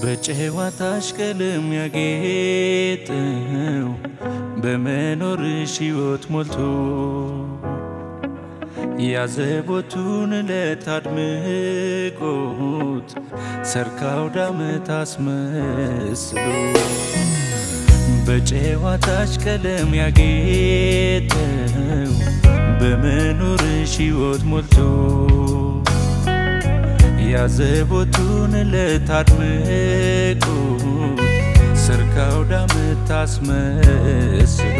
በጨዋታሽ ቀለም ያጌጠው በመኖርሽ ሕይወት ሞልቶ ያዘቦቱን ዕለት አድምቆት ሰርካው ዳመት አስመስሎ በጨዋታሽ ቀለም ያጌጠው በመኖርሽ ሕይወት ሞልቶ ያዘቦቱን ዕለት አድምቆ ሰርካው ዳመት አስመስሎ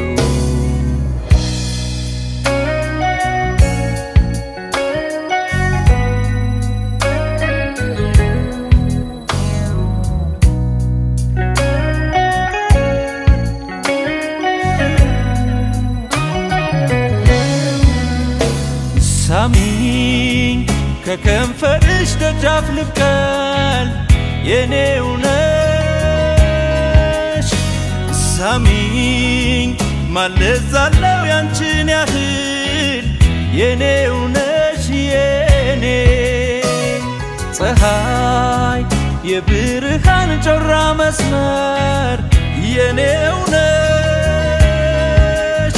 ሳሚኝ ከከንፈርሽ ደጃፍ ልብቀል የኔው ነሽ ሳሚኝ ማለዛለው ያንቺን ያህል የኔው ነሽ የኔ ፀሐይ የብርሃን ጮራ መስመር የኔው ነሽ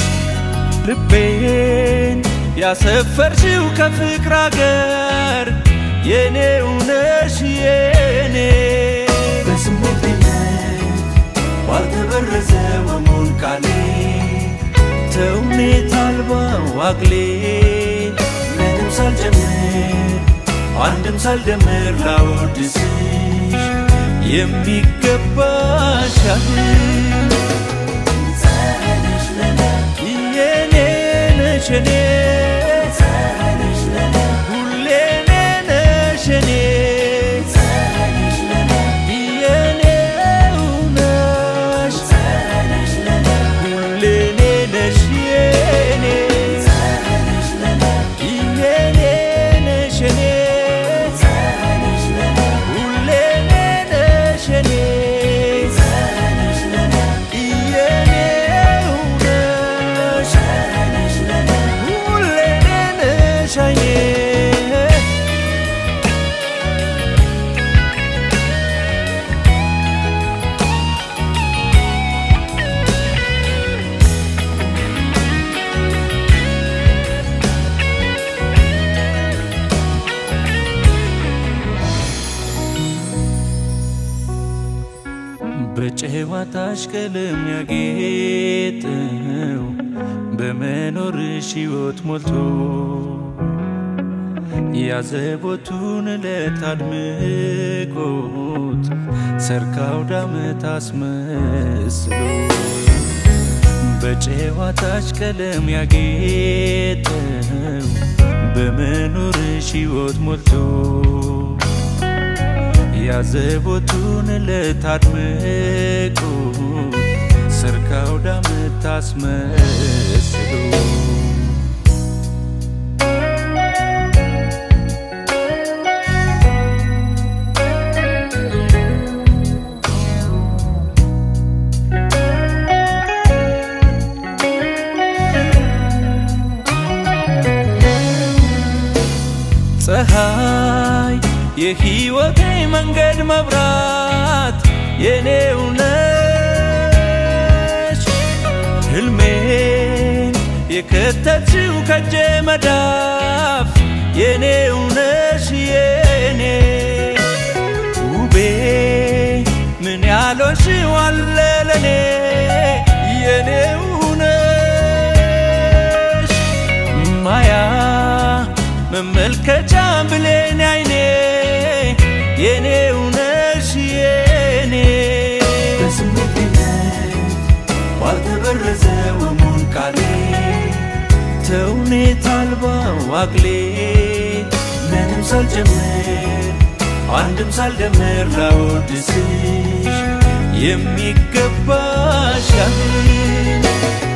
ልቤን ያሰፈርሽው ከፍቅር አገር የኔው ነሽ የኔ በስሜትነት ባልተበረዘ ወሙን ቃሌ ተውኔት አልባ ዋግሌ ምንም ሳልጨምር አንድም ሳልደምር ላወድስሽ የሚገባሽ ያህል ፀሐይነሽ ለኔ የኔ ነሽ የኔ ፀሐይነሽ ለኔ ሁሌ እኔ ነሽ የኔ ፀሐይነሽ ለኔ የኔው ነሽ ፀሐይነሽ ለኔ ሁሌ እኔ ነሽ የኔ ፀሐይነሽ ለኔ የኔ ነሽ የኔ ፀሐይነሽ ለኔ ሁሌ እኔ ነሽ የኔ ፀሐይነሽ ለኔ የኔው ነሽ ፀሐይነሽ ለኔ ሁሌ እኔ ነሽ አይኔ በጨዋታሽ ቀለም ያጌጠው በመኖርሽ ሕይወት ሞልቶ ያዘቦቱን ዕለት አድምቆት ሰርካው ዳመት አስመስሎ በጨዋታሽ ቀለም ያጌጠው በመኖርሽ ሕይወት ሞልቶ ያዘቦቱን ዕለት አድምቆ ሰርካው ዳመት አስመስሎ ፀሐይ የሕይወቴ መንገድ መብራት የኔው ነሽ ሕልሜን የከተችው ከጄ መዳፍ የኔው ነሽ የኔ ውቤ ምን ያሎሽው አለ ለኔ የኔው ነሽ ማያ መመልከቻ ብሌን አይኔ የኔው ነሽ የኔ በስሜትነት ባልተበረዘ ወሙን ቃሌ ተውኔት አልባ ዋግሌ ምንም ሳልጨምር አንድም ሳልደምር ላወድስሽ የሚገባሽ ያህል